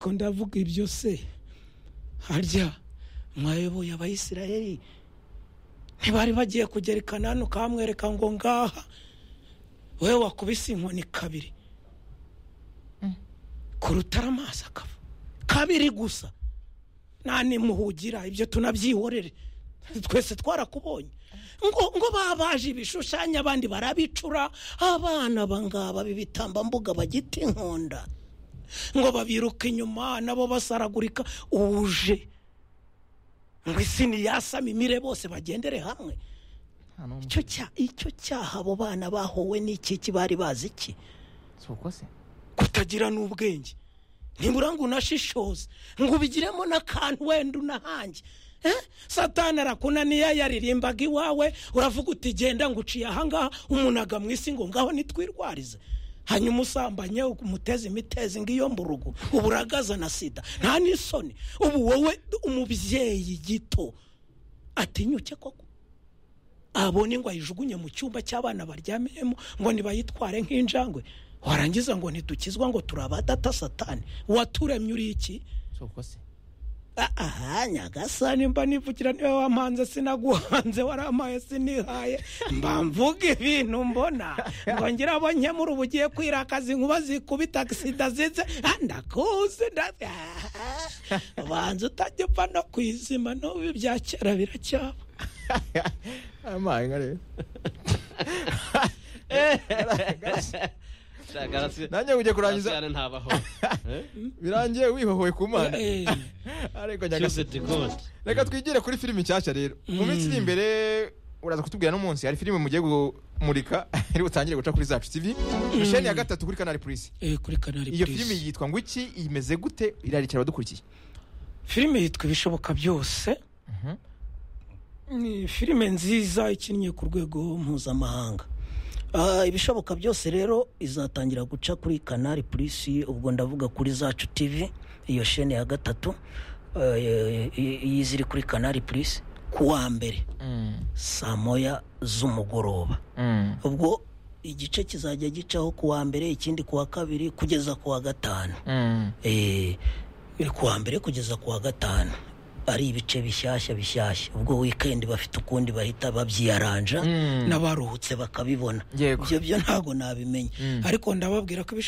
ko ndavuga ibyo se harya mwayoboye abayisiraheli ntibari bagiye kugerekana hano ukamwereka ngo ngaha wowe wakubise inkoni kabiri kurutara amaso akava kabiri gusa nta nimuhugira ibyo tunabyihorere twese twarakubonye ngo ngo babaje ibishushanyo abandi barabicura abana bangaba b'ibitambambuga bagita inkonda ngo babiruka inyuma nabo basaragurika uje ngo isi ntiyasame imire bose bagendere hamwe nta n'umwe icyo cya- icyo cyaha abo bana bahowe n'ikiki bari bazi iki si uko se kutagira n'ubwenge nibura ngo unashishoze ngo ubigiremo n'akantu wenda unahange Eh? satani arakunaniye yaririmbaga iwawe uravuga uti genda ngo uciye ahangaha umunaga mu isi ngo ngaho nitwirwarize hanyuma usambanye umuteze imitezi ngo iyo mu rugo ubu uragaza na sida nta n'isoni ubu wowe umubyeyi gito atinyuke koko abone ngo ayijugunye mu cyumba cy'abana baryamyemo ngo ntibayitware nk'injangwe warangiza ngo ntidukizwa ngo turi abadata satani waturemye uri iki si uko se Ah, aha nyagasani mba nivugira niwe wampanze sinaguhanze warampaye sinihaye mba mvuga ibintu mbona ngo ngira abo nkemura uba ugiye kwirakaza inkuba zikubita sida zize Ah, ndakuzi nda- Ah, ubanza utajya upfa no ku izima n'ubu ibya kera biracyaba amaye nka rero nanjye ugiye kurangiza kurangizana ntabaho birangiye wihohoye ku mana Eh. ariko nyagasani cyuzeti godi reka twigire kuri filimi nshyashya rero mu minsi iri imbere uraza kutubwira no munsi hari filimi mugiye kumurika ari butangire guca kuri zacu tv misheni ya gatatu kuri kanari purisi Eh, kuri kanari iyo Plus. filimi yitwa ngo iki imeze gute irarikira abadukurikiye filime yitwa ibishoboka byose ni filime nziza ikinnye ku rwego mpuzamahanga Ah, ibishoboka byose rero izatangira guca kuri kanari purisi ubwo ndavuga kuri zacu tivi iyo shene ya gatatu Ah, eh, i- iyi ziri kuri kanari purisi ku wa mbere saa moya z'umugoroba ubwo igice kizajya gicaho ku wa mbere ikindi ku wa kabiri kugeza ku wa gatanu Eh, ni ku wa mbere kugeza ku wa gatanu ari ibice bishyashya bishyashya ubwo wikendi bafite ukundi bahita babyiyaranja Mm. n'abaruhutse bakabibona Yego. ibyo byo ntabwo nabimenya ariko ndababwira ko ibishoboka